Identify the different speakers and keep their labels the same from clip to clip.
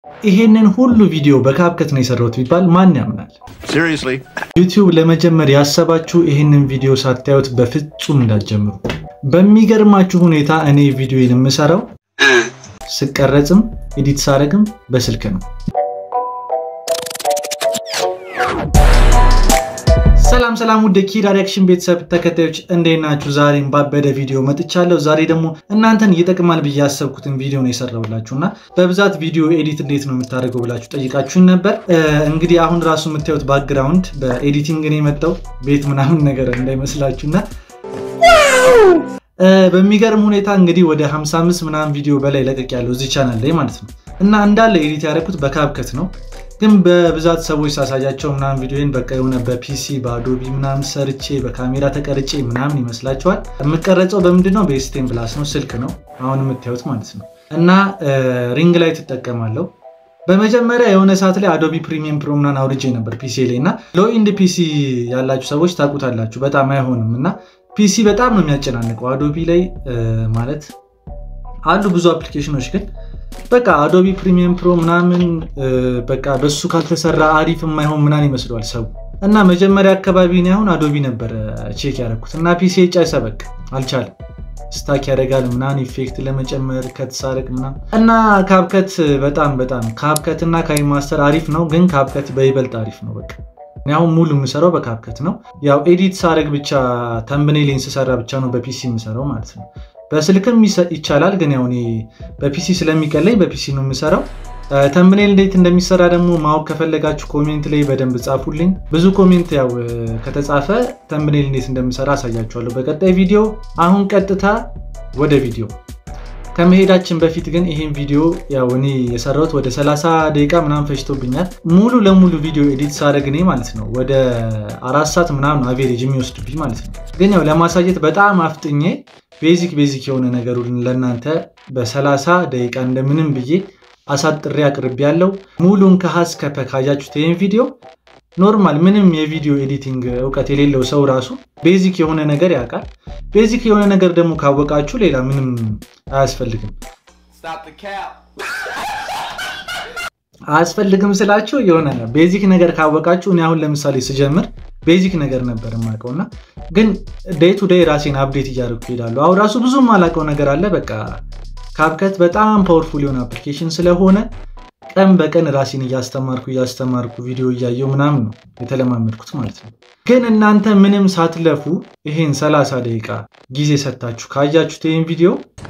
Speaker 1: ይሄንን ሁሉ ቪዲዮ በካፕከት ነው የሰራሁት ቢባል ማን ያምናል?
Speaker 2: Seriously?
Speaker 1: ዩቲዩብ ለመጀመር ያሰባችሁ ይህንን ቪዲዮ ሳታዩት በፍጹም እንዳትጀምሩ። በሚገርማችሁ ሁኔታ እኔ ቪዲዮን የምሰራው ስቀረጽም ኤዲት ሳረግም በስልክ ነው። ሰላም ሰላም፣ ውድ ኪድ ሪያክሽን ቤተሰብ ተከታዮች እንዴት ናችሁ? ዛሬም ባበደ ቪዲዮ መጥቻለሁ። ዛሬ ደግሞ እናንተን ይጠቅማል ብዬ ያሰብኩትን ቪዲዮ ነው የሰራሁላችሁ እና በብዛት ቪዲዮ ኤዲት እንዴት ነው የምታደርገው ብላችሁ ጠይቃችሁኝ ነበር። እንግዲህ አሁን ራሱ የምታዩት ባክግራውንድ በኤዲቲንግ ነው የመጣው ቤት ምናምን ነገር እንዳይመስላችሁና በሚገርም ሁኔታ እንግዲህ ወደ 55 ምናምን ቪዲዮ በላይ ለቀቅ ያለው እዚህ ቻናል ላይ ማለት ነው እና እንዳለ ኤዲት ያደረኩት በካፕከት ነው ግን በብዛት ሰዎች ሳሳያቸው ምናምን ቪዲዮን በቃ የሆነ በፒሲ በአዶቢ ምናምን ሰርቼ በካሜራ ተቀርጬ ምናምን ይመስላቸዋል። የምቀረጸው በምንድነው? በኤስቴን ፕላስ ነው፣ ስልክ ነው አሁን የምታዩት ማለት ነው። እና ሪንግ ላይ ትጠቀማለሁ። በመጀመሪያ የሆነ ሰዓት ላይ አዶቢ ፕሪሚየም ፕሮ ምናምን አውርጄ ነበር ፒሲ ላይ እና ሎ ኢንድ ፒሲ ያላችሁ ሰዎች ታውቁታላችሁ። በጣም አይሆንም እና ፒሲ በጣም ነው የሚያጨናንቀው አዶቢ ላይ ማለት አሉ ብዙ አፕሊኬሽኖች ግን በቃ አዶቢ ፕሪሚየም ፕሮ ምናምን በቃ በሱ ካልተሰራ አሪፍ የማይሆን ምናምን ይመስለዋል ሰው እና መጀመሪያ አካባቢ እኔ አሁን አዶቢ ነበረ ቼክ ያደረኩት እና ፒሲ ጨሰ በቃ አልቻለም። ስታክ ያደርጋል ምናምን ኢፌክት ለመጨመር ከተሳረቅ ምናምን እና ካፕከት በጣም በጣም ካፕከት እና ካይማስተር አሪፍ ነው፣ ግን ካፕከት በይበልጥ አሪፍ ነው። በቃ እኔ አሁን ሙሉ የምሰራው በካፕከት ነው። ያው ኤዲት ሳረግ ብቻ ተምብኔሌን ስሰራ ብቻ ነው በፒሲ የምሰራው ማለት ነው። በስልክም ይቻላል ግን ያው እኔ በፒሲ ስለሚቀለኝ በፒሲ ነው የምሰራው። ተምብኔል እንዴት እንደሚሰራ ደግሞ ማወቅ ከፈለጋችሁ ኮሜንት ላይ በደንብ ጻፉልኝ። ብዙ ኮሜንት ያው ከተጻፈ ተምብኔል እንዴት እንደምሰራ አሳያችኋለሁ በቀጣይ ቪዲዮ። አሁን ቀጥታ ወደ ቪዲዮ ከመሄዳችን በፊት ግን ይሄን ቪዲዮ ያው እኔ የሰራሁት ወደ 30 ደቂቃ ምናምን ፈጅቶብኛል። ሙሉ ለሙሉ ቪዲዮ ኤዲት ሳደርግ እኔ ማለት ነው ወደ አራት ሰዓት ምናምን አቬሬጅ የሚወስድብኝ ማለት ነው። ግን ያው ለማሳየት በጣም አፍጥኜ ቤዚክ ቤዚክ የሆነ ነገሩን ለእናንተ በ30 ደቂቃ እንደምንም ብዬ አሳጥሬ አቅርቤ ያለው ሙሉን ከሀስ ከፐ ካያችሁት ይህን ቪዲዮ ኖርማል ምንም የቪዲዮ ኤዲቲንግ እውቀት የሌለው ሰው ራሱ ቤዚክ የሆነ ነገር ያውቃል። ቤዚክ የሆነ ነገር ደግሞ ካወቃችሁ ሌላ ምንም አያስፈልግም። አያስፈልግም ስላችሁ የሆነ ቤዚክ ነገር ካወቃችሁ እኔ አሁን ለምሳሌ ስጀምር ቤዚክ ነገር ነበር የማውቀው እና ግን ዴይ ቱ ዴይ ራሴን አፕዴት እያደረኩ ይሄዳሉ። አሁን ራሱ ብዙም የማላውቀው ነገር አለ። በቃ ካፕከት በጣም ፓወርፉል የሆነ አፕሊኬሽን ስለሆነ ቀን በቀን ራሴን እያስተማርኩ እያስተማርኩ ቪዲዮ እያየው ምናምን ነው የተለማመድኩት ማለት ነው። ግን እናንተ ምንም ሳትለፉ ይሄን 30 ደቂቃ ጊዜ ሰጥታችሁ ካያችሁት ይህን ቪዲዮ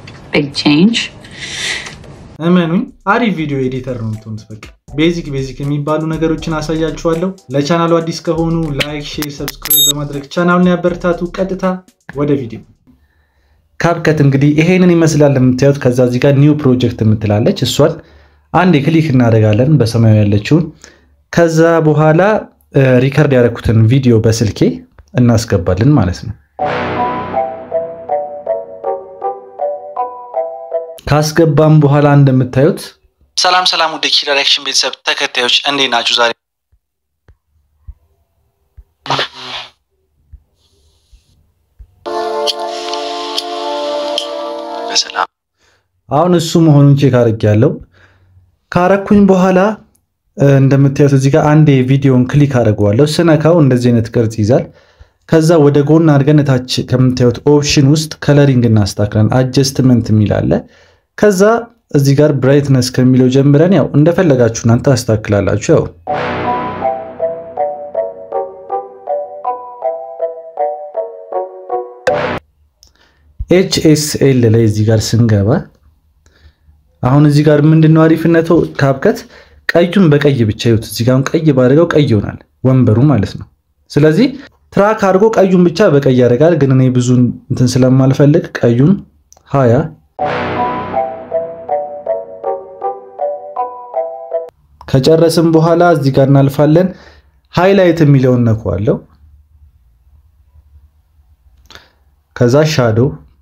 Speaker 1: እመኑኝ አሪፍ ቪዲዮ ኤዲተር ነው የምትሆኑት። በቃ ቤዚክ ቤዚክ የሚባሉ ነገሮችን አሳያችኋለሁ። ለቻናሉ አዲስ ከሆኑ ላይክ፣ ሼር፣ ሰብስክራይብ በማድረግ ቻናሉን ያበረታቱ። ቀጥታ ወደ ቪዲዮ። ካፕከት እንግዲህ ይሄንን ይመስላል የምታዩት። ከዛ እዚህ ጋር ኒው ፕሮጀክት የምትላለች እሷን አንድ ክሊክ እናደርጋለን በሰማያዊ ያለችውን። ከዛ በኋላ ሪከርድ ያደረኩትን ቪዲዮ በስልኬ እናስገባለን ማለት ነው። ካስገባም በኋላ እንደምታዩት ሰላም ሰላም፣ ወደ ኪድ ሪያክሽን ቤተሰብ ተከታዮች እንዴት ናችሁ? ዛሬ በሰላም አሁን እሱ መሆኑን ቼክ አድርጌያለሁ። ካረኩኝ በኋላ እንደምታዩት እዚህ ጋር አንዴ ቪዲዮን ክሊክ አድርገዋለሁ። ስነካው እንደዚህ አይነት ቅርጽ ይዛል። ከዛ ወደ ጎን አድርገን ታች ከምታዩት ኦፕሽን ውስጥ ከለሪንግ እናስተካክለን አጀስትመንት የሚል አለ። ከዛ እዚህ ጋር ብራይትነስ ከሚለው ጀምረን ያው እንደፈለጋችሁ እናንተ አስተካክላላችሁ። ያው ኤችኤስኤል ላይ እዚህ ጋር ስንገባ አሁን እዚህ ጋር ምንድነው አሪፍነቱ ካፕከት ቀዩን በቀይ ብቻ ይሁት። እዚህ ጋር ቀይ ባደረገው ቀይ ይሆናል ወንበሩ ማለት ነው። ስለዚህ ትራክ አድርጎ ቀዩን ብቻ በቀይ ያደርጋል። ግን እኔ ብዙ እንትን ስለማልፈልግ ቀዩን ሀያ ከጨረስም በኋላ እዚህ ጋር እናልፋለን። ሃይላይት የሚለውን ነካዋለሁ። ከዛ ሻዶ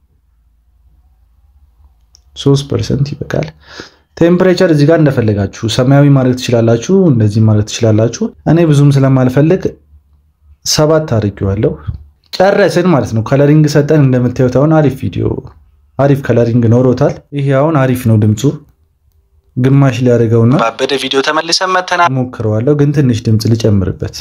Speaker 1: 3% ይበቃል። ቴምፕሬቸር እዚህ ጋር እንደፈለጋችሁ ሰማያዊ ማድረግ ትችላላችሁ፣ እንደዚህ ማድረግ ትችላላችሁ። እኔ ብዙም ስለማልፈልግ ሰባት አድርጌዋለሁ። ጨረስን ማለት ነው። ከለሪንግ ሰጠን። እንደምታዩት አሁን አሪፍ ቪዲዮ አሪፍ ከለሪንግ ኖሮታል። ይሄ አሁን አሪፍ ነው ድምፁ። ግማሽ ሊያደርገውና
Speaker 2: ባበደ ቪዲዮ ተመልሰን መተና
Speaker 1: ሞክረዋለሁ፣ ግን ትንሽ ድምፅ ልጨምርበት።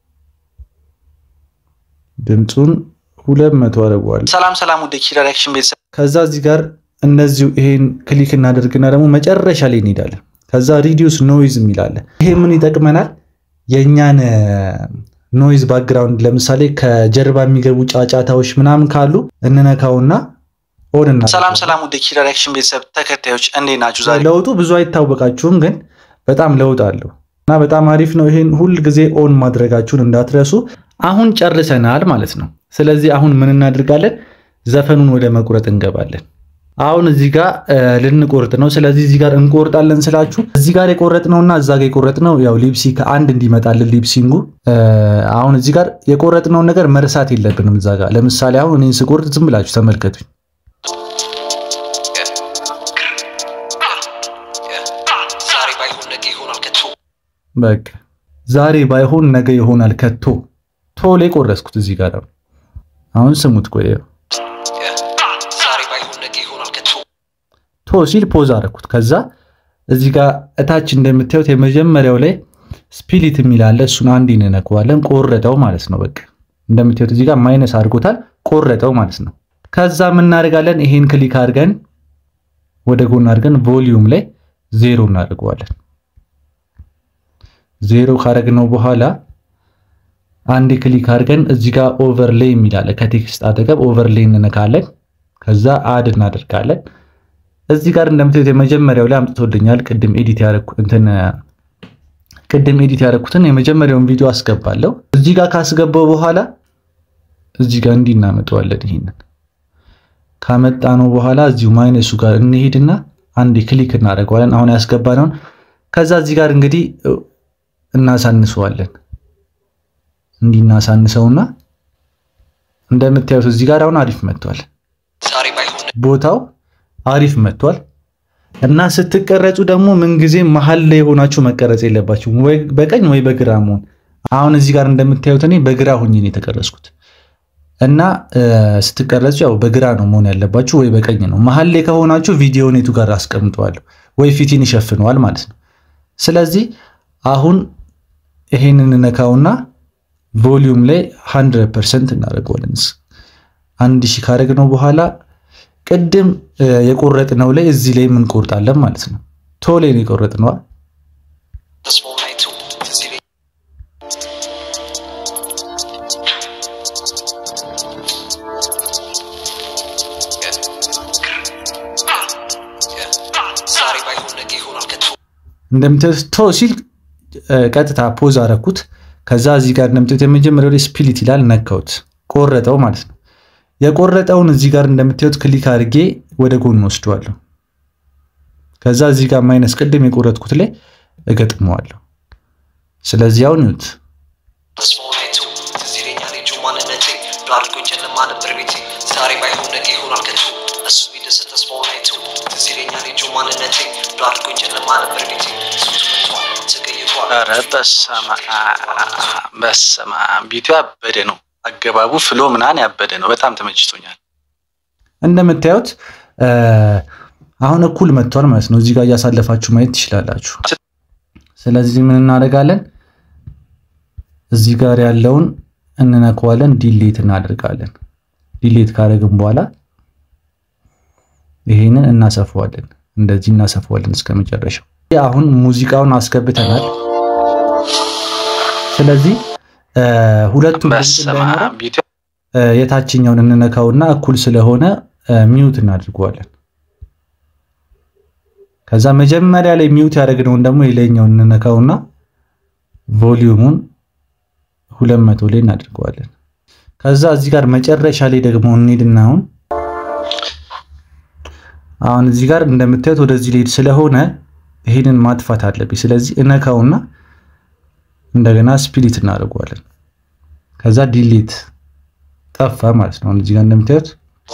Speaker 1: ድምፁን ሁለት መቶ አደርገዋለሁ።
Speaker 2: ሰላም ሰላም፣ ወደ ኪራ ሪያክሽን ቤተሰብ
Speaker 1: ከዛ እዚህ ጋር እነዚሁ ይሄን ክሊክ እናደርግና ደግሞ መጨረሻ ላይ እንሄዳለን። ከዛ ሪዲዩስ ኖይዝ የሚላለ ይሄ ምን ይጠቅመናል? የእኛን ኖይዝ ባክግራውንድ ለምሳሌ ከጀርባ የሚገቡ ጫጫታዎች ምናምን ካሉ እንነካውና ኦን እና
Speaker 2: ሰላም ሰላም፣ ወደ ኪራ ሪያክሽን ቤተሰብ ተከታዮች እንዴት ናችሁ? ዛሬ
Speaker 1: ለውጡ ብዙ አይታወቃችሁም፣ ግን በጣም ለውጥ አለው እና በጣም አሪፍ ነው። ይሄን ሁል ጊዜ ኦን ማድረጋችሁን እንዳትረሱ። አሁን ጨርሰናል ማለት ነው። ስለዚህ አሁን ምን እናደርጋለን? ዘፈኑን ወደ መቁረጥ እንገባለን። አሁን እዚህ ጋር ልንቆርጥ ነው። ስለዚህ እዚህ ጋር እንቆርጣለን ስላችሁ እዚህ ጋር የቆረጥነውና እዛ ጋር የቆረጥነው ያው ሊፕሲ ከአንድ እንዲመጣልን ሊፕሲንጉ አሁን እዚህ ጋር የቆረጥነውን ነገር መርሳት የለብንም። እዛ ጋር ለምሳሌ አሁን እኔን ስቆርጥ ዝም ብላችሁ ተመልከቱኝ። በቃ ዛሬ ባይሆን ነገ ይሆናል ከቶ ቶሎ የቆረስኩት እዚህ ጋር አሁን ስሙት። ቆይ ቶ ሲል ፖዝ አደረኩት። ከዛ እዚህ ጋር እታች እንደምታዩት የመጀመሪያው ላይ ስፒሊት የሚል አለ። እሱን አንድ እንነካዋለን። ቆረጠው ማለት ነው። በቃ እንደምታዩት እዚህ ጋር ማይነስ አድርጎታል። ቆረጠው ማለት ነው። ከዛ የምናደርጋለን ይሄን ክሊክ አድርገን ወደ ጎን አድርገን ቮሊዩም ላይ ዜሮ እናደርገዋለን። ዜሮ ካደረግነው በኋላ አንድ ክሊክ አድርገን እዚህ ጋር ኦቨርሌይ የሚል አለ። ከቴክስት አጠገብ ኦቨርሌይ እንነካለን። ከዛ አድ እናደርጋለን። እዚህ ጋር እንደምታዩት የመጀመሪያው ላይ አምጥቶልኛል። ቅድም ኤዲት ያደረኩ እንትን ቅድም ኤዲት ያደረኩትን የመጀመሪያውን ቪዲዮ አስገባለሁ። እዚህ ጋር ካስገባው በኋላ እዚህ ጋር እንዲህ እናመጣዋለን። ይሄንን ካመጣ ነው በኋላ እዚሁ ማይነሱ ጋር እንሄድና አንድ ክሊክ እናደርገዋለን። አሁን ያስገባነውን ከዛ እዚህ ጋር እንግዲህ እናሳንሰዋለን። እንዲህ እናሳንሰውና እንደምታዩት እዚህ ጋር አሁን አሪፍ መጥቷል። ቦታው አሪፍ መጥቷል። እና ስትቀረጹ ደግሞ ምንጊዜ መሀል ላይ የሆናችሁ መቀረጽ የለባችሁም፣ ወይ በቀኝ ወይ በግራ መሆን። አሁን እዚህ ጋር እንደምታዩት እኔ በግራ ሁኜ ነው የተቀረጽኩት። እና ስትቀረጹ ያው በግራ ነው መሆን ያለባችሁ፣ ወይ በቀኝ ነው። መሀል ላይ ከሆናችሁ ቪዲዮ ኔቱ ጋር አስቀምጠዋለሁ፣ ወይ ፊትን ይሸፍነዋል ማለት ነው። ስለዚህ አሁን ይሄንን ነካውና ቮሊዩም ላይ 100% እናደርገዋለን። አንድ ሺህ ካደረግነው በኋላ ቅድም የቆረጥነው ላይ እዚህ ላይ የምንቆርጣለን ማለት ነው። ቶሌ ነው የቆረጥነዋ። እንደምታዩት ቶ ሲል ቀጥታ ፖዝ አረኩት። ከዛ እዚህ ጋር እንደምታዩት የመጀመሪያው ላይ ስፒሊት ይላል ነካውት፣ ቆረጠው ማለት ነው። የቆረጠውን እዚህ ጋር እንደምታዩት ክሊክ አድርጌ ወደ ጎን ወስደዋለሁ። ከዛ እዚህ ጋር ማይነስ ቅድም የቆረጥኩት ላይ እገጥመዋለሁ። ስለዚህ አሁን ይሁት
Speaker 2: ኧረ በስመ አብ በስመ አብ ቢቱ ያበደ ነው። አገባቡ ፍሎ ምናምን ያበደ ነው። በጣም ተመችቶኛል።
Speaker 1: እንደምታዩት አሁን እኩል መጥቷል ማለት ነው። እዚህ ጋር እያሳለፋችሁ ማየት ትችላላችሁ። ስለዚህ ምን እናደርጋለን? እዚህ ጋር ያለውን እንነካዋለን፣ ዲሌት እናደርጋለን። ዲሌት ካደረግን በኋላ ይሄንን እናሰፋዋለን። እንደዚህ እናሰፋዋለን እስከ መጨረሻው። አሁን ሙዚቃውን አስገብተናል። ስለዚህ ሁለቱም የታችኛውን እንነካውና እኩል ስለሆነ ሚውት እናድርገዋለን። ከዛ መጀመሪያ ላይ ሚውት ያደረግነውን ደግሞ የላይኛውን እንነካውና ቮሊዩሙን ሁለት መቶ ላይ እናድርገዋለን። ከዛ እዚህ ጋር መጨረሻ ላይ ደግሞ እንሄድና አሁን አሁን እዚህ ጋር እንደምታዩት ወደዚህ ሊሄድ ስለሆነ ይሄንን ማጥፋት አለብኝ። ስለዚህ እነካውና እንደገና ስፒሊት እናደርገዋለን። ከዛ ዲሊት ጠፋ ማለት ነው። እዚህ ጋር እንደምታዩት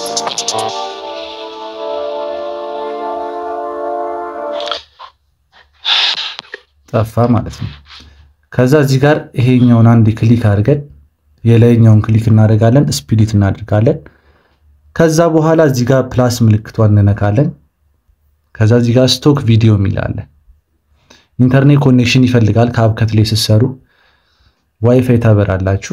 Speaker 1: ጠፋ ማለት ነው። ከዛ እዚህ ጋር ይሄኛውን አንድ ክሊክ አድርገን የላይኛውን ክሊክ እናደርጋለን፣ ስፒሊት እናደርጋለን። ከዛ በኋላ እዚህ ጋር ፕላስ ምልክቷን እንነካለን። ከዛ እዚህ ጋር ስቶክ ቪዲዮ የሚል አለ። ኢንተርኔት ኮኔክሽን ይፈልጋል። ከአብከት ላይ ስትሰሩ ዋይፋይ ታበራላችሁ።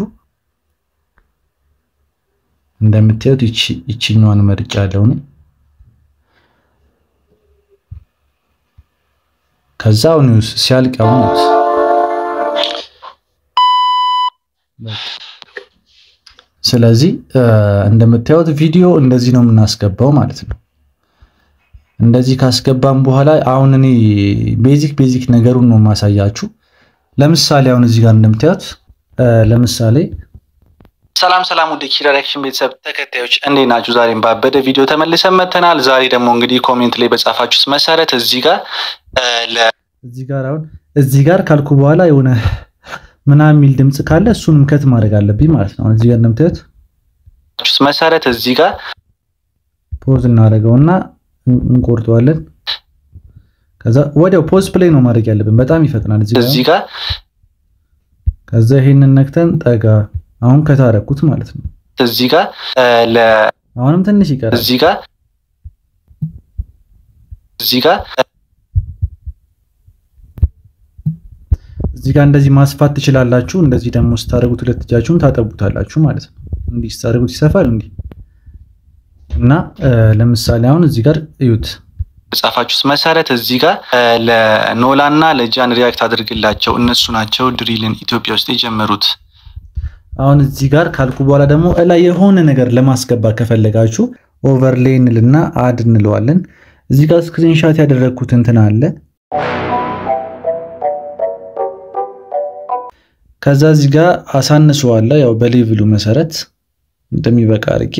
Speaker 1: እንደምታዩት ይችኛዋን መርጫ ያለውን ከዛ አሁን ሲያልቅ አሁን ስለዚህ እንደምታዩት ቪዲዮ እንደዚህ ነው የምናስገባው ማለት ነው። እንደዚህ ካስገባም በኋላ አሁን እኔ ቤዚክ ቤዚክ ነገሩን ነው የማሳያችሁ። ለምሳሌ አሁን እዚህ ጋር እንደምታዩት ለምሳሌ
Speaker 2: ሰላም ሰላም፣ ወደ ኪራ ሪያክሽን ቤተሰብ ተከታዮች እንዴት ናችሁ? ዛሬም ባበደ ቪዲዮ ተመልሰን መተናል። ዛሬ ደግሞ እንግዲህ ኮሜንት ላይ በጻፋችሁት መሰረት እዚህ ጋር
Speaker 1: እዚህ ጋር አሁን እዚህ ጋር ካልኩ በኋላ የሆነ ምናምን የሚል ድምፅ ካለ እሱንም ከት ማድረግ አለብኝ ማለት ነው። እዚህ ጋር እንደምታዩት
Speaker 2: መሰረት እዚህ ጋር
Speaker 1: ፖዝ እናደርገውና እንቆርጠዋለን። ከዛ ወዲያው ፖዝ ፕሌይ ነው ማድረግ ያለብን። በጣም ይፈጥናል።
Speaker 2: እዚህ ጋር
Speaker 1: ከዛ ይሄንን ነክተን ጠጋ አሁን ከታረኩት ማለት ነው።
Speaker 2: እዚህ ጋር
Speaker 1: አሁንም ትንሽ ይቀራል።
Speaker 2: እዚህ ጋር እዚህ ጋር
Speaker 1: እዚህ ጋር እንደዚህ ማስፋት ትችላላችሁ። እንደዚህ ደግሞ ስታደርጉት ሁለት እጃችሁን ታጠቡታላችሁ ማለት ነው። እንዲህ ስታደርጉት ይሰፋል እንዲህ እና ለምሳሌ አሁን እዚህ ጋር እዩት
Speaker 2: ጻፋችሁት መሰረት እዚህ ጋር ለኖላ እና ለጃን ሪያክት አድርግላቸው እነሱ ናቸው ድሪልን ኢትዮጵያ ውስጥ የጀመሩት።
Speaker 1: አሁን እዚህ ጋር ካልኩ በኋላ ደግሞ ላይ የሆነ ነገር ለማስገባት ከፈለጋችሁ ኦቨርሌይ እንልና አድ እንለዋለን። እዚህ ጋር ስክሪንሻት ያደረግኩት እንትን አለ። ከዛ እዚህ ጋር አሳንሰዋለሁ፣ ያው በሌቭሉ መሰረት እንደሚበቃ አድርጌ።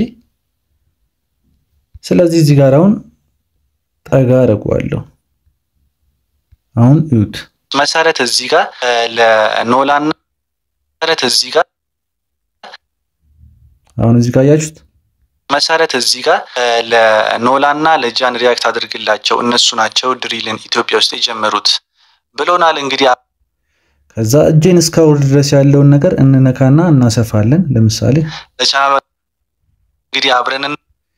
Speaker 1: ስለዚህ እዚህ ጋር አሁን ጠጋ አደርገዋለሁ። አሁን እዩት
Speaker 2: መሰረት እዚህ ጋር ለኖላና መሰረት እዚህ ጋር
Speaker 1: አሁን እዚህ ጋር አያችሁት።
Speaker 2: መሰረት እዚህ ጋር ለኖላ እና ለጃን ሪያክት አድርግላቸው እነሱ ናቸው ድሪልን ኢትዮጵያ ውስጥ የጀመሩት ብሎናል። እንግዲህ
Speaker 1: ከዛ እጄን እስካወርድ ድረስ ያለውን ነገር እንነካና እናሰፋለን። ለምሳሌ
Speaker 2: ለቻናሉ እንግዲህ አብረን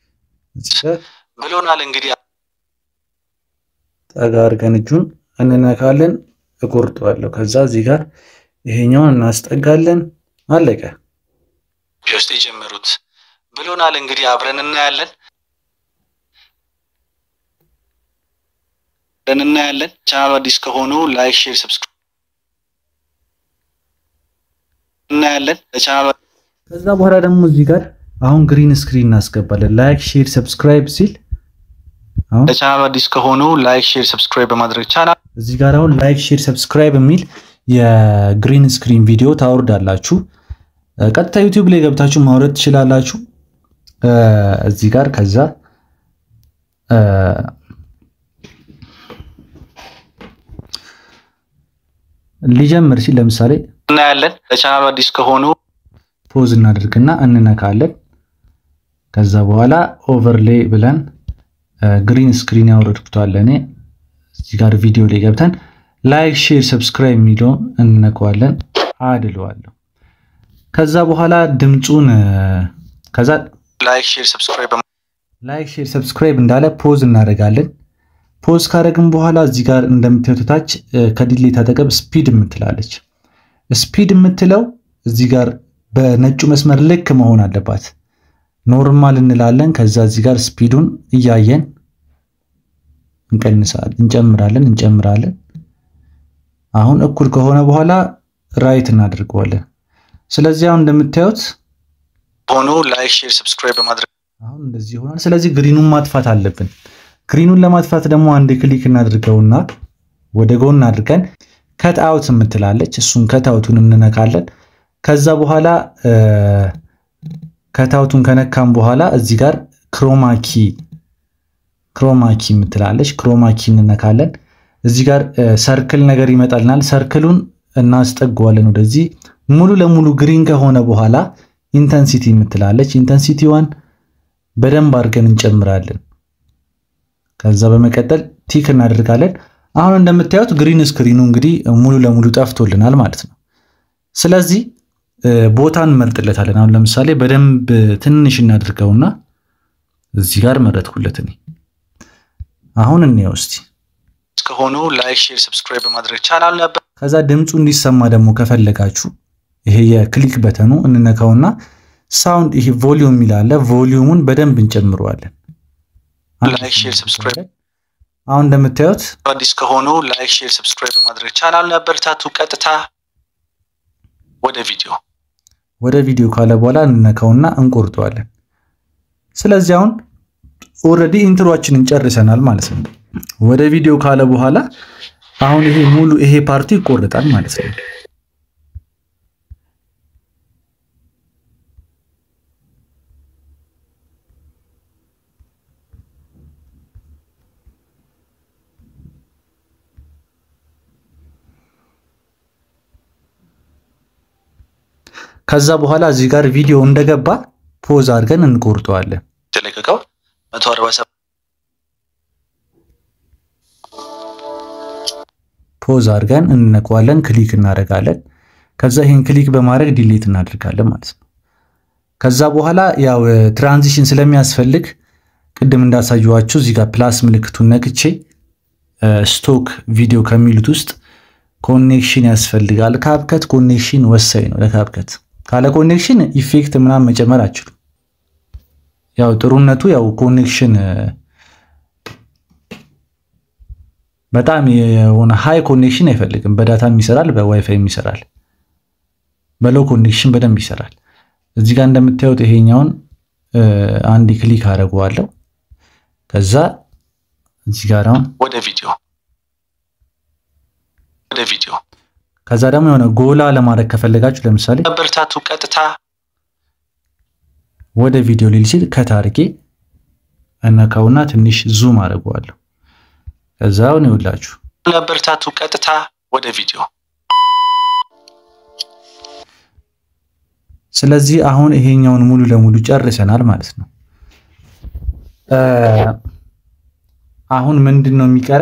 Speaker 2: ብሎናል። እንግዲህ
Speaker 1: ጠጋ አድርገን እጁን እንነካለን፣ እቆርጠዋለሁ። ከዛ እዚህ ጋር ይሄኛውን እናስጠጋለን። አለቀ።
Speaker 2: ውስጥ የጀመሩት ብሎናል። እንግዲህ አብረን እናያለን አብረን እናያለን። ቻናሉ አዲስ ከሆኑ ላይክ፣ ሼር፣ ሰብስክራይብ እናያለን። ለቻናሉ
Speaker 1: ከዛ በኋላ ደግሞ እዚህ ጋር አሁን ግሪን ስክሪን እናስገባለን። ላይክ፣ ሼር፣ ሰብስክራይብ ሲል አሁን
Speaker 2: ለቻናሉ አዲስ ከሆኑ ላይክ፣ ሼር፣ ሰብስክራይብ በማድረግ ቻናል
Speaker 1: እዚህ ጋር አሁን ላይክ፣ ሼር፣ ሰብስክራይብ የሚል የግሪን ስክሪን ቪዲዮ ታወርዳላችሁ። ቀጥታ ዩቲዩብ ላይ ገብታችሁ ማውረድ ትችላላችሁ። እዚህ ጋር ከዛ ሊጀምር ሲል ለምሳሌ
Speaker 2: እናያለን። ለቻናሉ አዲስ ከሆኑ
Speaker 1: ፖዝ እናደርግና እንነካለን። ከዛ በኋላ ኦቨርሌይ ብለን ግሪን ስክሪን ያወረድኩታል እኔ። እዚህ ጋር ቪዲዮ ላይ ገብተን ላይክ፣ ሼር፣ ሰብስክራይብ የሚለውን እንነካዋለን። አድለዋለሁ ከዛ በኋላ ድምፁን ከዛ
Speaker 2: ላይክ ሼር ሰብስክራይብ
Speaker 1: ላይክ ሼር ሰብስክራይብ እንዳለ ፖዝ እናደርጋለን። ፖዝ ካደረግን በኋላ እዚህ ጋር እንደምታዩት ታች ከዲሌት አጠገብ ስፒድ የምትላለች። ስፒድ የምትለው እዚህ ጋር በነጩ መስመር ልክ መሆን አለባት። ኖርማል እንላለን። ከዛ እዚህ ጋር ስፒዱን እያየን እንቀንሳለን፣ እንጨምራለን፣ እንጨምራለን። አሁን እኩል ከሆነ በኋላ ራይት እናደርገዋለን። ስለዚህ አሁን እንደምታዩት
Speaker 2: ሆኖ ላይክ ሼር ሰብስክራይብ በማድረግ
Speaker 1: አሁን እንደዚህ ሆኗል። ስለዚህ ግሪኑን ማጥፋት አለብን። ግሪኑን ለማጥፋት ደግሞ አንድ ክሊክ እናድርገውና ወደ ጎን አድርገን ከት አውት የምትላለች እሱን ከት አውቱን እንነካለን። ከዛ በኋላ ከት አውቱን ከነካም በኋላ እዚህ ጋር ክሮማኪ ክሮማኪ የምትላለች ክሮማኪ እንነካለን። እዚህ ጋር ሰርክል ነገር ይመጣልናል። ሰርክሉን እናስጠገዋለን ወደዚህ ሙሉ ለሙሉ ግሪን ከሆነ በኋላ ኢንተንሲቲ የምትላለች ኢንተንሲቲዋን በደንብ አድርገን እንጨምራለን። ከዛ በመቀጠል ቲክ እናደርጋለን። አሁን እንደምታዩት ግሪን ስክሪኑ እንግዲህ ሙሉ ለሙሉ ጠፍቶልናል ማለት ነው። ስለዚህ ቦታ እንመርጥለታለን። አሁን ለምሳሌ በደንብ ትንሽ እናድርገውና እዚህ ጋር መረጥኩለት እኔ። አሁን እንየው እስቲ
Speaker 2: ከሆኑ ላይክ፣ ሼር፣ ሰብስክራይብ በማድረግ ቻናል ነበር።
Speaker 1: ከዛ ድምፁ እንዲሰማ ደግሞ ከፈለጋችሁ ይሄ የክሊክ በተኑ እንነካውና ሳውንድ ይሄ ቮሊዩም የሚላለ ቮሊዩሙን በደንብ እንጨምረዋለን።
Speaker 2: ላይክ፣ ሼር፣ ሰብስክራይብ
Speaker 1: አሁን እንደምታዩት
Speaker 2: አዲስ ከሆኑ ላይክ፣ ሼር፣ ሰብስክራይብ በማድረግ ቻናል ነበር። ታቱ ቀጥታ ወደ ቪዲዮ
Speaker 1: ወደ ቪዲዮ ካለ በኋላ እንነካውና እንቆርጠዋለን። ስለዚህ አሁን ኦልሬዲ ኢንትሮአችንን ጨርሰናል ማለት ነው። ወደ ቪዲዮ ካለ በኋላ አሁን ይሄ ሙሉ ይሄ ፓርቲ ይቆርጣል ማለት ነው። ከዛ በኋላ እዚህ ጋር ቪዲዮ እንደገባ ፖዝ አድርገን እንቆርጠዋለን።
Speaker 2: የተለቀቀው 147
Speaker 1: ፖዝ አድርገን እንነቀዋለን፣ ክሊክ እናደርጋለን። ከዛ ይህን ክሊክ በማድረግ ዲሌት እናደርጋለን ማለት ነው። ከዛ በኋላ ያው ትራንዚሽን ስለሚያስፈልግ ቅድም እንዳሳየኋችሁ እዚህ ጋር ፕላስ ምልክቱን ነክቼ ስቶክ ቪዲዮ ከሚሉት ውስጥ ኮኔክሽን ያስፈልጋል። ካብከት ኮኔክሽን ወሳኝ ነው ለካብከት። ካለ ኮኔክሽን ኢፌክት ምናምን መጨመር አችሉም። ያው ጥሩነቱ ያው ኮኔክሽን በጣም የሆነ ሃይ ኮኔክሽን አይፈልግም። በዳታም ይሰራል፣ በዋይፋይም ይሰራል። በሎው ኮኔክሽን በደንብ ይሰራል። እዚህ ጋር እንደምታዩት ይሄኛውን አንድ ክሊክ አደርገዋለሁ። ከዛ እዚህ ጋር አሁን
Speaker 2: ወደ ቪዲዮ ወደ ቪዲዮ
Speaker 1: ከዛ ደግሞ የሆነ ጎላ ለማድረግ ከፈለጋችሁ ለምሳሌ
Speaker 2: ነበር ታቱ ቀጥታ
Speaker 1: ወደ ቪዲዮ ሊል ሲል ከት አድርጌ እነካውና ትንሽ ዙም አደርገዋለሁ። ከዛ አሁን ይኸውላችሁ
Speaker 2: ነበር ታቱ ቀጥታ ወደ ቪዲዮ
Speaker 1: ስለዚህ አሁን ይሄኛውን ሙሉ ለሙሉ ጨርሰናል ማለት ነው። አሁን ምንድን ነው የሚቀረ?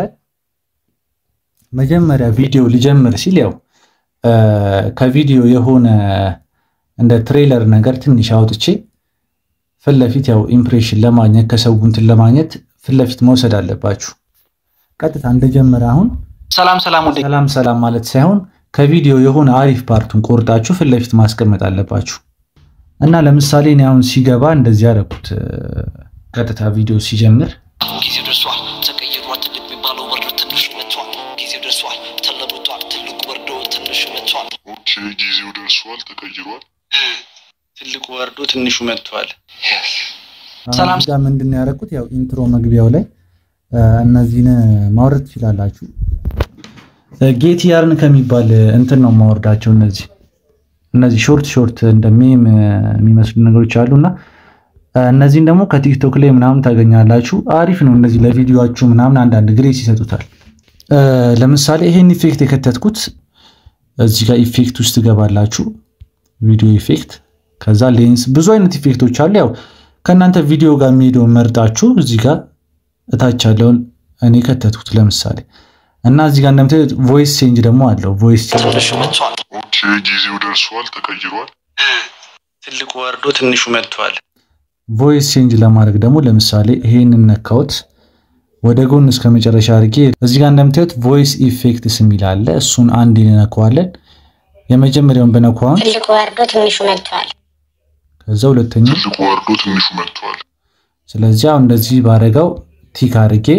Speaker 1: መጀመሪያ ቪዲዮ ሊጀምር ሲል ያው ከቪዲዮ የሆነ እንደ ትሬለር ነገር ትንሽ አውጥቼ ፊት ለፊት ያው ኢምፕሬሽን ለማግኘት ከሰው እንትን ለማግኘት ፊት ለፊት መውሰድ አለባችሁ። ቀጥታ እንደጀመረ አሁን
Speaker 2: ሰላም ሰላም ወደ
Speaker 1: ሰላም ሰላም ማለት ሳይሆን ከቪዲዮ የሆነ አሪፍ ፓርቱን ቆርጣችሁ ፊት ለፊት ማስቀመጥ አለባችሁ። እና ለምሳሌ እኔ አሁን ሲገባ እንደዚህ ያደረኩት ቀጥታ ቪዲዮ ሲጀምር
Speaker 3: ጊዜው ደርሷል። ተቀይሯል። ትልቅ የሚባለው ወርዶ ትንሹ መጥቷል። ጊዜው ደርሷል። ተለውጧል። ትልቁ ወርዶ ትንሹ መጥቷል።
Speaker 4: ኦኬ ጊዜው ደርሷል፣ ተቀይሯል።
Speaker 2: ትልቁ ወርዶ ትንሹ መጥቷል።
Speaker 1: ሰላም እዚህ ጋር ምንድን ነው ያደረኩት? ያው ኢንትሮ መግቢያው ላይ እነዚህን ማውረድ ትችላላችሁ። ጌት ያርን ከሚባል እንትን ነው ማወርዳቸው። እነዚህ እነዚህ ሾርት ሾርት እንደ ሜም የሚመስሉ ነገሮች አሉ እና እነዚህን ደግሞ ከቲክቶክ ላይ ምናምን ታገኛላችሁ። አሪፍ ነው። እነዚህ ለቪዲዮችሁ ምናምን አንዳንድ ግሬስ ይሰጡታል። ለምሳሌ ይሄን ኢፌክት የከተትኩት እዚህ ጋር ኢፌክት ውስጥ ትገባላችሁ። ቪዲዮ ኢፌክት፣ ከዛ ሌንስ፣ ብዙ አይነት ኢፌክቶች አሉ። ያው ከእናንተ ቪዲዮ ጋር የሚሄደውን መርጣችሁ እዚህ ጋር እታች ያለውን እኔ ከተትኩት ለምሳሌ እና እዚህ ጋር እንደምታዩት ቮይስ ቼንጅ ደግሞ አለው። ቮይስ
Speaker 3: ትንሹ መጥቷል።
Speaker 4: ኦኬ ጊዜው ደርሷል፣ ተቀይሯል።
Speaker 2: ትልቁ ወርዶ ትንሹ መጥቷል።
Speaker 1: ቮይስ ቼንጅ ለማድረግ ደግሞ ለምሳሌ ይሄን ነካሁት ወደ ጎን እስከ መጨረሻ አድርጌ እዚህ ጋር እንደምታዩት ቮይስ ኢፌክትስ የሚል አለ። እሱን አንድ እንነካዋለን። የመጀመሪያውን በነኳውን
Speaker 5: ትልቁ ወርዶ ትንሹ መጥቷል።
Speaker 1: ከዛ ሁለተኛው
Speaker 4: ትልቁ ወርዶ ትንሹ መጥቷል።
Speaker 1: ስለዚህ አሁን እንደዚህ ባረገው ቲክ አድርጌ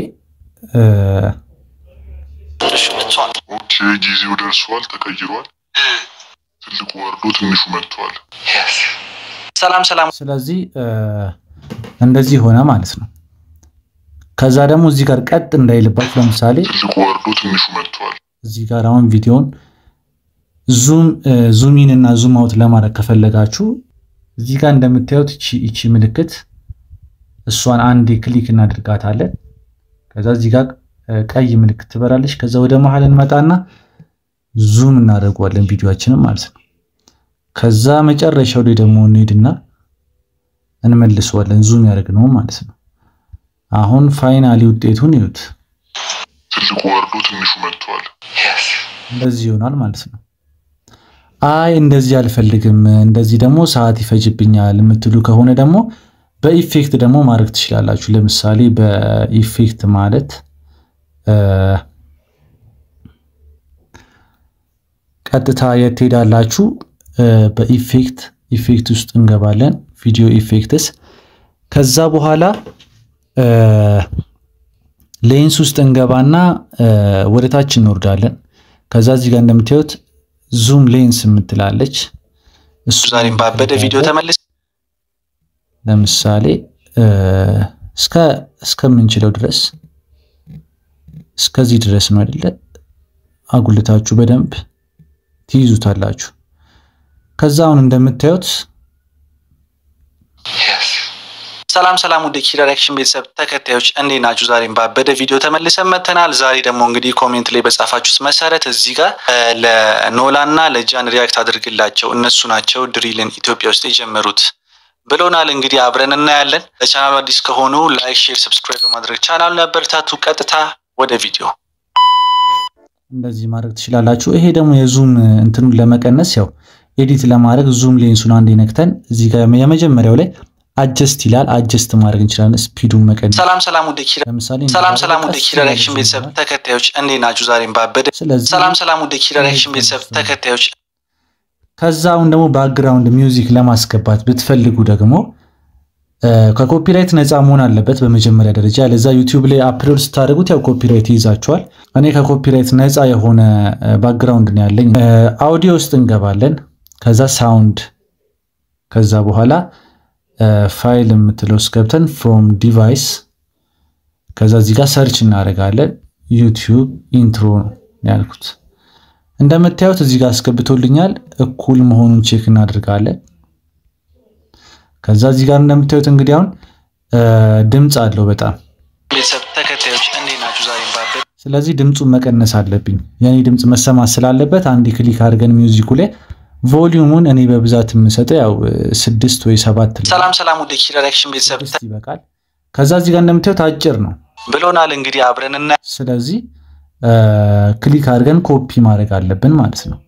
Speaker 3: ትንሹ መጥቷል።
Speaker 4: ኦኬ ጊዜው ደርሷል፣ ተቀይሯል። ትልቁ ወርዶ ትንሹ መጥቷል።
Speaker 2: ሰላም ሰላም
Speaker 1: ስለዚህ እንደዚህ ሆነ ማለት ነው። ከዛ ደግሞ እዚህ ጋር ቀጥ እንዳይልባችሁ ለምሳሌ
Speaker 4: ትልቁ ወርዶ ትንሹ መጥቷል።
Speaker 1: እዚህ ጋር አሁን ቪዲዮን ዙም ዙሚን እና ዙም አውት ለማድረግ ከፈለጋችሁ እዚህ ጋር እንደምታዩት እቺ እቺ ምልክት እሷን አንዴ ክሊክ እናድርጋታለን። ከዛ እዚህ ጋር ቀይ ምልክት ትበራለች። ከዛ ወደ መሀል እንመጣና ዙም እናደርገዋለን ቪዲዮአችንን ማለት ነው። ከዛ መጨረሻው ላይ ደግሞ እንሄድና እንመልሰዋለን ዙም ያደርግነው ማለት ነው። አሁን ፋይናሊ ውጤቱን ይዩት።
Speaker 4: ትልቁ ወርዶ ትንሹ መጥቷል።
Speaker 1: እንደዚህ ይሆናል ማለት ነው። አይ እንደዚህ አልፈልግም፣ እንደዚህ ደግሞ ሰዓት ይፈጅብኛል የምትሉ ከሆነ ደግሞ በኢፌክት ደግሞ ማድረግ ትችላላችሁ። ለምሳሌ በኢፌክት ማለት ቀጥታ የት ትሄዳላችሁ? በኢፌክት ኢፌክት ውስጥ እንገባለን። ቪዲዮ ኢፌክትስ። ከዛ በኋላ ሌንስ ውስጥ እንገባና ወደ ታች እንወርዳለን። ከዛ እዚህ ጋር እንደምታዩት ዙም ሌንስ የምትላለች እሱ
Speaker 2: ዛሬም ባበደ ቪዲዮ ተመልስ
Speaker 1: ለምሳሌ እስከ እስከምንችለው ድረስ እስከዚህ ድረስ ነው አይደለ? አጉልታችሁ በደንብ ትይዙታላችሁ። ከዛ አሁን እንደምታዩት
Speaker 2: ሰላም ሰላም፣ ወደ ኪራ ሪያክሽን ቤተሰብ ተከታዮች እንዴት ናችሁ? ዛሬም ባበደ ቪዲዮ ተመልሰን መተናል። ዛሬ ደግሞ እንግዲህ ኮሜንት ላይ በጻፋችሁት መሰረት እዚህ ጋር ለኖላ እና ለጃን ሪያክት አድርግላቸው እነሱ ናቸው ድሪልን ኢትዮጵያ ውስጥ የጀመሩት ብሎናል። እንግዲህ አብረን እናያለን። ለቻናሉ አዲስ ከሆኑ ላይክ፣ ሼር፣ ሰብስክራይብ በማድረግ ቻናሉን ያበረታቱ። ቀጥታ ወደ ቪዲዮ
Speaker 1: እንደዚህ ማድረግ ትችላላችሁ። ይሄ ደግሞ የዙም እንትኑን ለመቀነስ ያው ኤዲት ለማድረግ ዙም ሌንሱን አንድ ነክተን እዚህ ጋር የመጀመሪያው ላይ አጀስት ይላል። አጀስት ማድረግ እንችላለን። ስፒዱን መቀነስ።
Speaker 2: ሰላም ሰላም፣ ወደ ኪራ
Speaker 1: ለምሳሌ
Speaker 2: ሰላም ሰላም፣ ወደ ኪራ ሪያክሽን ቤተሰብ ተከታዮች እንዴት ናችሁ? ዛሬም ባበደ
Speaker 1: ስለዚህ
Speaker 2: ሰላም ሰላም፣ ወደ ኪራ ሪያክሽን ቤተሰብ ተከታዮች
Speaker 1: ከዛ አሁን ደግሞ ባክግራውንድ ሚውዚክ ለማስገባት ብትፈልጉ ደግሞ ከኮፒራይት ነፃ መሆን አለበት በመጀመሪያ ደረጃ። ለዛ ዩቲዩብ ላይ አፕሎድ ስታደርጉት ያው ኮፒራይት ይይዛቸዋል። እኔ ከኮፒራይት ነፃ የሆነ ባክግራውንድ ነው ያለኝ። አውዲዮ ውስጥ እንገባለን። ከዛ ሳውንድ፣ ከዛ በኋላ ፋይል የምትለው ውስጥ ገብተን ፍሮም ዲቫይስ፣ ከዛ እዚህ ጋር ሰርች እናደርጋለን። ዩቲዩብ ኢንትሮ ነው ያልኩት። እንደምታዩት እዚህ ጋር አስገብቶልኛል። እኩል መሆኑን ቼክ እናደርጋለን። ከዛ እዚህ ጋር እንደምታዩት እንግዲህ አሁን ድምፅ አለው በጣም
Speaker 2: ቤተሰብ ተከታዮች እንዴት ናችሁ? ዛሬም ባበደ
Speaker 1: ስለዚህ ድምፁን መቀነስ አለብኝ። የኔ ድምፅ መሰማት ስላለበት አንድ ክሊክ አድርገን ሚውዚኩ ላይ ቮሊዩሙን እኔ በብዛት የምሰጠው ያው ስድስት ወይ ሰባት ነው።
Speaker 2: ሰላም ሰላም፣ ወደ ኪራ ሪያክሽን ቤተሰብ
Speaker 1: ስድስት ይበቃል። ከዛ እዚህ ጋር እንደምታዩት አጭር ነው።
Speaker 2: ብሎናል። እንግዲህ አብረን እና
Speaker 1: ስለዚህ ክሊክ አድርገን ኮፒ ማድረግ አለብን ማለት ነው።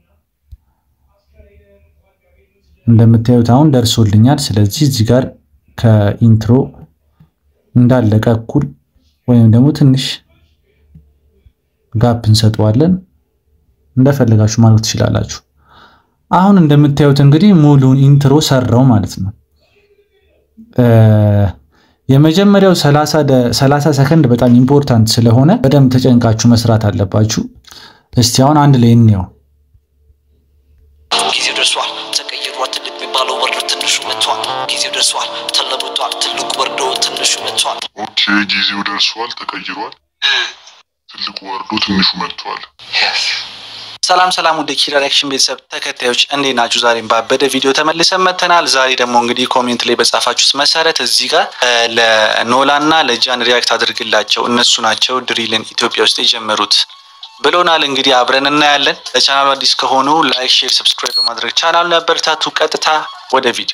Speaker 1: እንደምታዩት አሁን ደርሶልኛል። ስለዚህ እዚህ ጋር ከኢንትሮ እንዳለቀ እኩል ወይም ደግሞ ትንሽ ጋፕ እንሰጠዋለን። እንደፈለጋችሁ ማለት ትችላላችሁ። አሁን እንደምታዩት እንግዲህ ሙሉን ኢንትሮ ሰራው ማለት ነው። የመጀመሪያው 30 ሰከንድ በጣም ኢምፖርታንት ስለሆነ በደንብ ተጨንቃችሁ መስራት አለባችሁ። እስቲ አሁን አንድ ላይ እንየው።
Speaker 3: ጊዜው ደርሷል ተቀይሯል ትልቅ የሚባለው ወርዶ ትንሹ መጥቷል ጊዜው ደርሷል ተለውጧል ትልቁ ወርዶ ትንሹ መጥቷል
Speaker 4: ኦኬ ጊዜው ደርሷል፣ ተቀይሯል። ትልቁ ወርዶ ትንሹ መጥቷል።
Speaker 2: ሰላም ሰላም፣ ወደ ኪራ ሪያክሽን ቤተሰብ ተከታዮች እንዴት ናችሁ? ዛሬም ባበደ ቪዲዮ ተመልሰን መተናል። ዛሬ ደግሞ እንግዲህ ኮሜንት ላይ በጻፋችሁት መሰረት እዚህ ጋር ለኖላ እና ለጃን ሪያክት አድርግላቸው እነሱ ናቸው ድሪልን ኢትዮጵያ ውስጥ የጀመሩት ብሎናል። እንግዲህ አብረን እናያለን። ለቻናሉ አዲስ ከሆኑ ላይክ፣ ሼር፣ ሰብስክራይብ በማድረግ ቻናሉን ያበረታቱ። ቀጥታ ወደ ቪዲዮ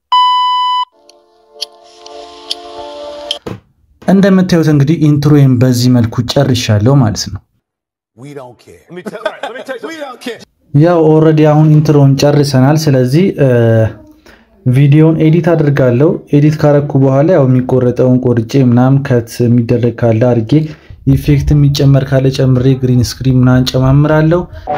Speaker 1: እንደምታዩት እንግዲህ ኢንትሮዬን በዚህ መልኩ ጨርሻለሁ ማለት ነው።
Speaker 6: We don't care. Let me tell, right, let me tell you, we don't care.
Speaker 1: ያው ኦልሬዲ አሁን ኢንትሮን ጨርሰናል። ስለዚህ ቪዲዮን ኤዲት አድርጋለሁ። ኤዲት ካረኩ በኋላ ያው የሚቆረጠውን ቆርጬ ምናምን ከት የሚደረግ ካለ አድርጌ ኢፌክት የሚጨመር ካለ ጨምሬ ግሪን ስክሪን ምናምን ጨማምራለሁ።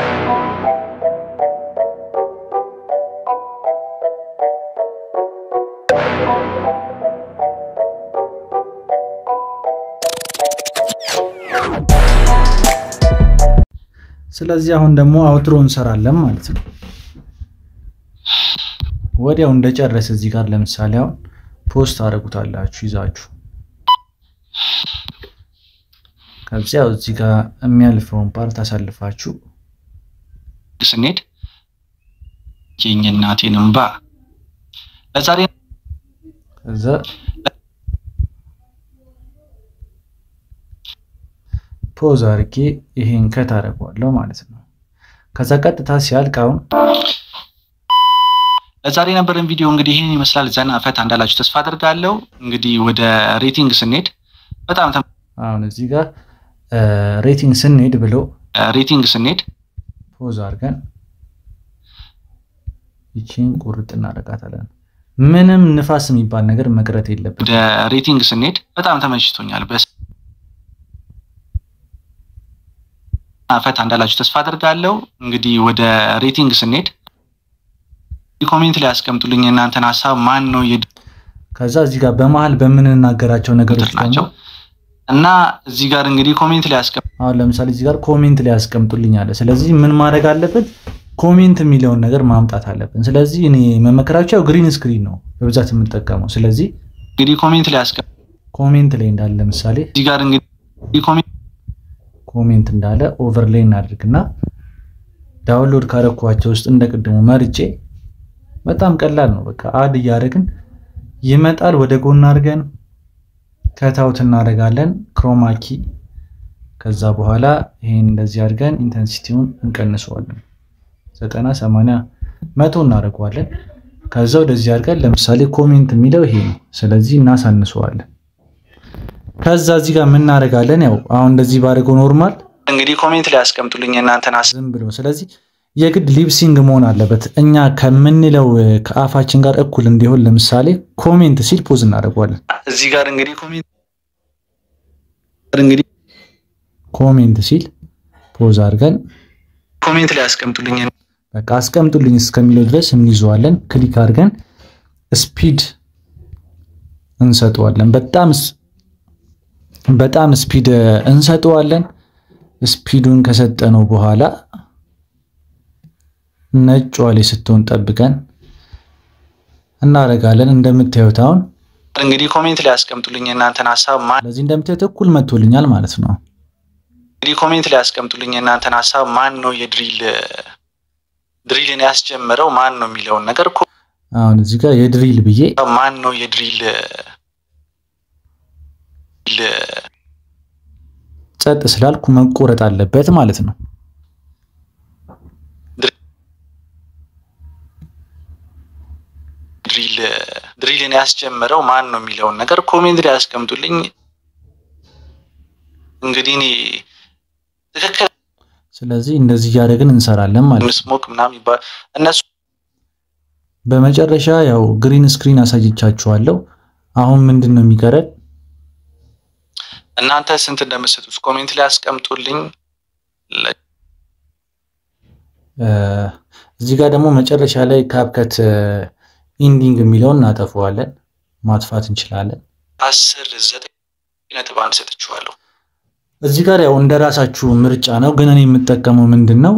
Speaker 1: ስለዚህ አሁን ደግሞ አውትሮ እንሰራለን ማለት ነው። ወዲያው እንደጨረሰ እዚህ ጋር ለምሳሌ አሁን ፖስት አደረጉታላችሁ ይዛችሁ ከዚያው እዚህ ጋር የሚያልፈውን ፓርት አሳልፋችሁ
Speaker 2: ስንሄድ የኝ እናቴን እምባ ለዛሬ
Speaker 1: ከዛ ፖዝ አድርጌ ይሄን ከት አደርገዋለሁ ማለት ነው። ከዛ ቀጥታ ሲያልቅ አሁን
Speaker 2: ለዛሬ የነበረን ቪዲዮ እንግዲህ ይህን ይመስላል። ዘና ፈታ እንዳላችሁ ተስፋ አደርጋለሁ። እንግዲህ ወደ ሬቲንግ ስንሄድ በጣም ተም-
Speaker 1: አሁን እዚህ ጋር ሬቲንግ ስንሄድ ብሎ
Speaker 2: ሬቲንግ ስንሄድ
Speaker 1: ፖዝ አድርገን ይቺን ቁርጥ እናደርጋታለን። ምንም ንፋስ የሚባል ነገር መቅረት የለብን።
Speaker 2: ወደ ሬቲንግ ስንሄድ በጣም ተመችቶኛል። በስ ፈታ እንዳላችሁ ተስፋ አደርጋለሁ። እንግዲህ ወደ ሬቲንግ ስንሄድ ኮሜንት ላይ ያስቀምጡልኝ የእናንተን ሀሳብ። ማን ነው
Speaker 1: ከዛ እዚህ ጋር በመሀል በምንናገራቸው ነገሮች
Speaker 2: ናቸው
Speaker 1: ደግሞ
Speaker 2: እና እዚህ ጋር እንግዲህ ኮሜንት ላይ ያስቀምጡ
Speaker 1: አሁን ለምሳሌ እዚህ ጋር ኮሜንት ላይ ያስቀምጡልኝ አለ። ስለዚህ ምን ማድረግ አለበት? ኮሜንት የሚለውን ነገር ማምጣት አለብን። ስለዚህ እኔ መመከራቸው ግሪን ስክሪን ነው በብዛት የምጠቀመው። ስለዚህ
Speaker 2: እንግዲህ ኮሜንት ላይ ያስቀምጡ
Speaker 1: ኮሜንት ላይ እንዳለ ለምሳሌ
Speaker 2: እዚህ ጋር እንግዲህ ኮሜንት
Speaker 1: ኮሜንት እንዳለ ኦቨርሌይ እናድርግና ዳውንሎድ ካረኳቸው ውስጥ እንደ ቅድሙ መርጬ በጣም ቀላል ነው። በቃ አድ እያደረግን ይመጣል። ወደ ጎን አድርገን ከታውት እናደርጋለን ክሮማኪ። ከዛ በኋላ ይሄን እንደዚህ አድርገን ኢንተንሲቲውን እንቀንሰዋለን። ዘጠና ሰማንያ መቶ እናደርገዋለን። ከዛ ወደዚህ አድርገን ለምሳሌ ኮሜንት የሚለው ይሄ ነው። ስለዚህ እናሳንሰዋለን። ከዛ እዚህ ጋር የምናደርጋለን ያው አሁን እንደዚህ ባደርገው ኖርማል
Speaker 2: እንግዲህ ኮሜንት ላይ ያስቀምጡልኝ የእናንተን ሀሳብ።
Speaker 1: ዝም ብሎ ስለዚህ የግድ ሊፕሲንግ መሆን አለበት። እኛ ከምንለው ከአፋችን ጋር እኩል እንዲሆን ለምሳሌ ኮሜንት ሲል ፖዝ እናደርገዋለን።
Speaker 2: እዚህ ጋር እንግዲህ ኮሜንት እንግዲህ
Speaker 1: ኮሜንት ሲል ፖዝ አድርገን
Speaker 2: ኮሜንት ላይ ያስቀምጡልኝ
Speaker 1: በቃ አስቀምጡልኝ እስከሚለው ድረስ እንይዘዋለን። ክሊክ አድርገን ስፒድ እንሰጠዋለን። በጣም በጣም ስፒድ እንሰጠዋለን። ስፒዱን ከሰጠነው በኋላ ነጯ ላይ ስትሆን ጠብቀን እናደርጋለን። እንደምታዩት አሁን
Speaker 2: እንግዲህ ኮሜንት ላይ ያስቀምጡልኝ የእናንተን ሀሳብ። ማን
Speaker 1: ስለዚህ እንደምታዩት እኩል መጥቶልኛል ማለት ነው።
Speaker 2: እንግዲህ ኮሜንት ላይ ያስቀምጡልኝ የእናንተን ሀሳብ። ማን ነው የድሪል ድሪልን ያስጀመረው ማን ነው የሚለውን ነገር እኮ
Speaker 1: አሁን እዚህ ጋር የድሪል ብዬ
Speaker 2: ማን ነው የድሪል
Speaker 1: ጸጥ ስላልኩ መቆረጥ አለበት ማለት ነው።
Speaker 2: ድሪል ድሪልን ያስጀመረው ማን ነው የሚለውን ነገር ኮሜንት ላይ ያስቀምጡልኝ። እንግዲህ እኔ ትክክል
Speaker 1: ስለዚህ እንደዚህ እያደረግን እንሰራለን ማለት ነው።
Speaker 2: ስሞክ ምናምን ይባል እነሱ
Speaker 1: በመጨረሻ ያው ግሪን ስክሪን አሳይቻችኋለሁ። አሁን ምንድን ነው የሚቀረን?
Speaker 2: እናንተ ስንት እንደምትሰጡት ኮሜንት ላይ ያስቀምጡልኝ።
Speaker 1: እዚህ ጋር ደግሞ መጨረሻ ላይ ካፕከት ኢንዲንግ የሚለውን እናጠፈዋለን፣ ማጥፋት እንችላለን።
Speaker 2: አስር ዘጠኝ ነጥብ አንድ ሰጥችኋለሁ።
Speaker 1: እዚህ ጋር ያው እንደ ራሳችሁ ምርጫ ነው፣ ግን እኔ የምጠቀመው ምንድን ነው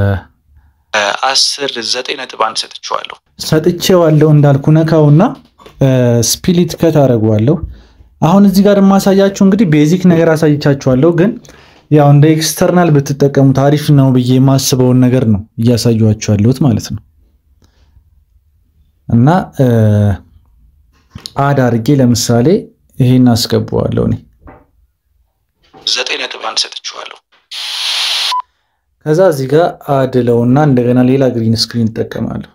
Speaker 2: አስር ዘጠኝ ነጥብ አንድ ሰጥችኋለሁ።
Speaker 1: ሰጥቼዋለሁ እንዳልኩ ነካውና ስፒሊት ከት አደርገዋለሁ። አሁን እዚህ ጋር የማሳያችሁ እንግዲህ ቤዚክ ነገር አሳይቻችኋለሁ፣ ግን ያው እንደ ኤክስተርናል ብትጠቀሙት አሪፍ ነው ብዬ የማስበውን ነገር ነው እያሳዩችሁ ያለሁት ማለት ነው። እና አድ አድርጌ ለምሳሌ ይሄን አስገባዋለሁ እኔ
Speaker 2: ዘጠኝ ነጥብ አንድ ሰጥችኋለሁ።
Speaker 1: ከዛ እዚህ ጋር አድለውና እንደገና ሌላ ግሪን ስክሪን እጠቀማለሁ።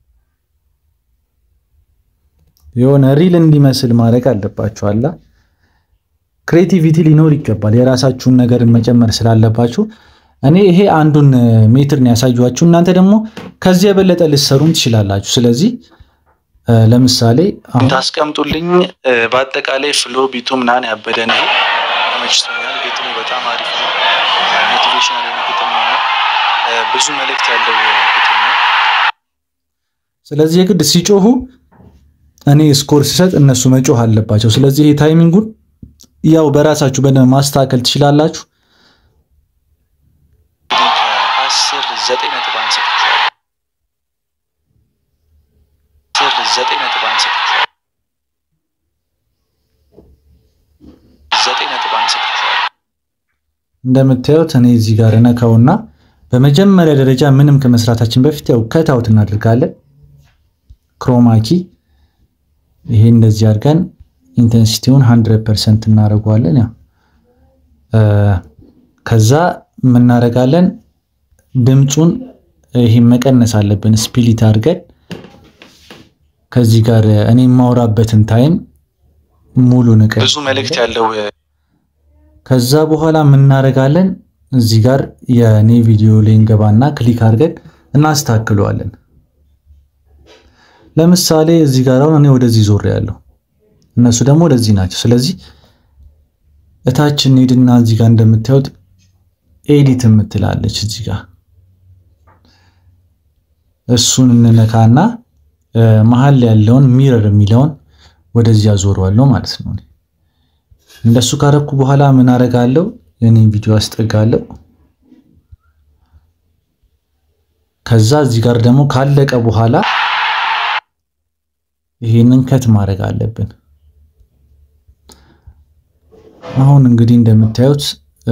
Speaker 1: የሆነ ሪል እንዲመስል ማድረግ አለባችኋላ። ክሬቲቪቲ ሊኖር ይገባል። የራሳችሁን ነገር መጨመር ስላለባችሁ እኔ ይሄ አንዱን ሜትር ነው ያሳዩችሁ። እናንተ ደግሞ ከዚህ የበለጠ ልትሰሩም ትችላላችሁ። ስለዚህ ለምሳሌ አሁን
Speaker 2: ታስቀምጡልኝ። በአጠቃላይ ፍሎ ቢቱ ምናምን ያበደ ነው፣ ተመችቶኛል። ግጥሙ በጣም አሪፍ ነው። ሞቲቬሽናል የሆነ ግጥም ነው። ብዙ መልእክት ያለው ግጥም ነው።
Speaker 1: ስለዚህ የግድ ሲጮሁ እኔ ስኮር ሲሰጥ እነሱ መጮህ አለባቸው። ስለዚህ ይሄ ታይሚንጉን ያው በራሳችሁ በደንብ ማስተካከል ትችላላችሁ።
Speaker 2: ከአስር ዘጠኝ ነጥብ አንድ ሰጥቼዋለሁ። አስር ዘጠኝ ነጥብ አንድ ሰጥቼዋለሁ። ዘጠኝ ነጥብ አንድ ሰጥቼዋለሁ።
Speaker 1: እንደምታዩት እኔ እዚህ ጋር ነካውና በመጀመሪያ ደረጃ ምንም ከመስራታችን በፊት ያው ከታውት እናደርጋለን። ክሮማኪ ይሄ እንደዚህ አድርገን ኢንቴንሲቲውን 100% እናደርገዋለን። ያው ከዛ የምናደርጋለን ድምፁን ይሄ መቀነስ አለብን። ስፒሊት አድርገን ከዚህ ጋር እኔ የማወራበትን ታይም ሙሉ ንቀ
Speaker 2: ብዙ መልእክት ያለው
Speaker 1: ከዛ በኋላ የምናደርጋለን እዚህ ጋር የኔ ቪዲዮ ላይ እንገባና ክሊክ አድርገን እናስተካክለዋለን። ለምሳሌ እዚህ ጋር አሁን እኔ ወደዚህ ዞር ያለው እነሱ ደግሞ ወደዚህ ናቸው። ስለዚህ እታች እንሂድና እዚህ ጋር እንደምታዩት ኤዲት የምትላለች እዚህ ጋር እሱን እንነካና መሀል ያለውን ሚረር የሚለውን ወደዚህ አዞረዋለሁ ማለት ነው። እንደሱ ካረኩ በኋላ ምን አረጋለሁ? የኔ ቪዲዮ አስጠጋለሁ። ከዛ እዚህ ጋር ደግሞ ካለቀ በኋላ ይሄንን ከት ማድረግ አለብን። አሁን እንግዲህ እንደምታዩት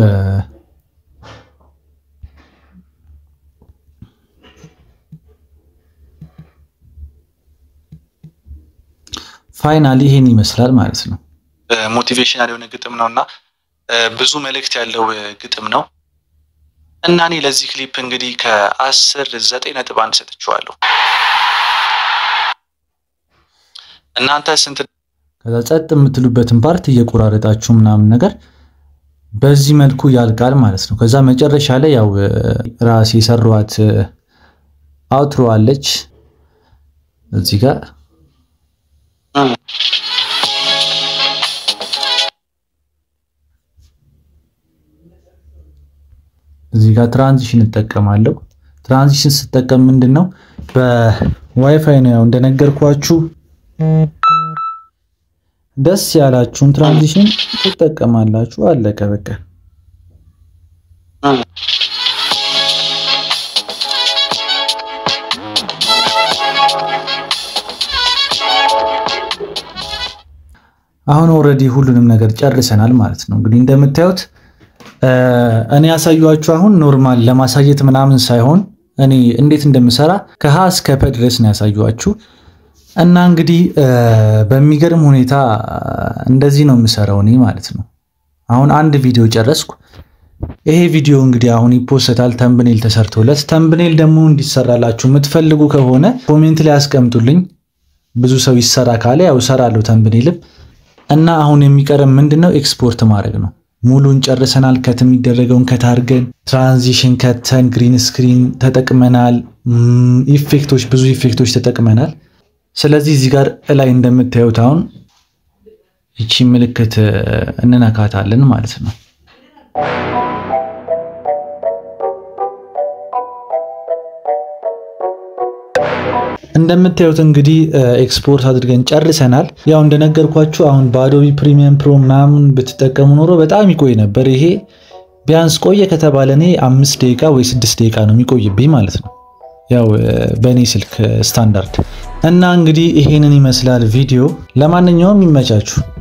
Speaker 1: ፋይናሊ ይሄን ይመስላል ማለት ነው።
Speaker 2: ሞቲቬሽናል የሆነ ግጥም ነው እና ብዙ መልእክት ያለው ግጥም ነው እና እኔ ለዚህ ክሊፕ እንግዲህ ከአስር ዘጠኝ ነጥብ አንድ ሰጥቼዋለሁ። እናንተ ስንት?
Speaker 1: ከዛ ጸጥ የምትሉበትን ፓርት እየቆራረጣችሁ ምናምን ነገር በዚህ መልኩ ያልቃል ማለት ነው። ከዛ መጨረሻ ላይ ያው ራሴ የሰሯት አውትሮ አለች እዚህ ጋር እዚህ ጋር ትራንዚሽን እጠቀማለሁ። ትራንዚሽን ስጠቀም ምንድን ነው በዋይፋይ ነው ያው እንደነገርኳችሁ ደስ ያላችሁን ትራንዚሽን ትጠቀማላችሁ። አለቀ በቃ። አሁን ኦልሬዲ ሁሉንም ነገር ጨርሰናል ማለት ነው። እንግዲህ እንደምታዩት እኔ ያሳዩችሁ አሁን ኖርማል ለማሳየት ምናምን ሳይሆን እኔ እንዴት እንደምሰራ ከሀ እስከ ፐ ድረስ ነው ያሳዩችሁ እና እንግዲህ በሚገርም ሁኔታ እንደዚህ ነው የምሰራው እኔ ማለት ነው። አሁን አንድ ቪዲዮ ጨረስኩ። ይሄ ቪዲዮ እንግዲህ አሁን ይፖሰታል፣ ተምብኔል ተሰርቶለት። ተምብኔል ደግሞ እንዲሰራላችሁ የምትፈልጉ ከሆነ ኮሜንት ላይ አስቀምጡልኝ። ብዙ ሰው ይሰራ ካለ ያው እሰራለሁ ተምብኔልም እና አሁን የሚቀርም ምንድነው ኤክስፖርት ማድረግ ነው። ሙሉን ጨርሰናል። ከት የሚደረገውን ከት አድርገን ትራንዚሽን ከተን ግሪን ስክሪን ተጠቅመናል። ኢፌክቶች ብዙ ኢፌክቶች ተጠቅመናል። ስለዚህ እዚህ ጋር እላይ እንደምታዩት አሁን ይቺ ምልክት እንነካታለን ማለት ነው። እንደምታዩት እንግዲህ ኤክስፖርት አድርገን ጨርሰናል። ያው እንደነገርኳችሁ አሁን በአዶቢ ፕሪሚየም ፕሮ ምናምን ብትጠቀሙ ኖሮ በጣም ይቆይ ነበር። ይሄ ቢያንስ ቆየ ከተባለ እኔ አምስት ደቂቃ ወይ ስድስት ደቂቃ ነው የሚቆይብኝ ማለት ነው፣ ያው በእኔ ስልክ ስታንዳርድ እና እንግዲህ ይሄንን ይመስላል ቪዲዮ። ለማንኛውም ይመቻችሁ።